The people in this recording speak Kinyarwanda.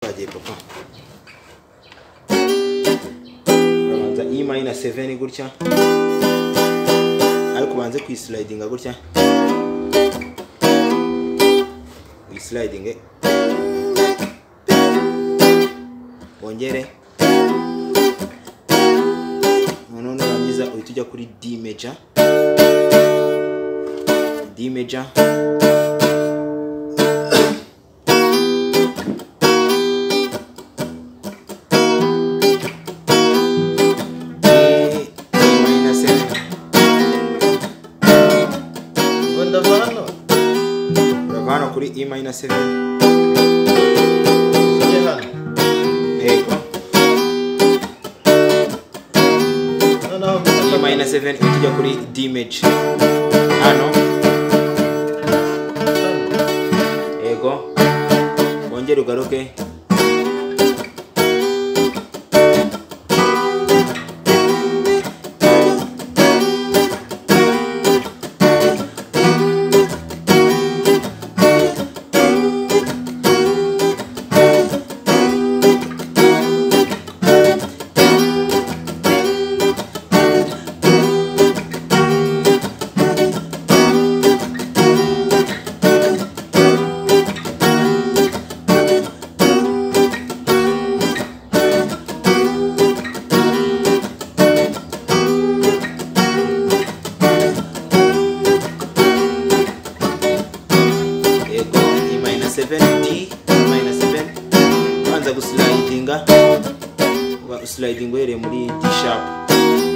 Sade papa urabanza E minor 7 gutya ariko ubanze kuyislidinga gutya uyislidinge wongere noneho nurangiza uhita ujya kuri D major D major E- E minor 7 ngo ndava hano urava hano kuri E minor 7 njye hano yego noneho E minor 7 uhita ujya kuri D major hano yego wongere ugaruke yego E minor 7 D E minor 7 ubanza guslidinga uba usliding uhereye muri D sharp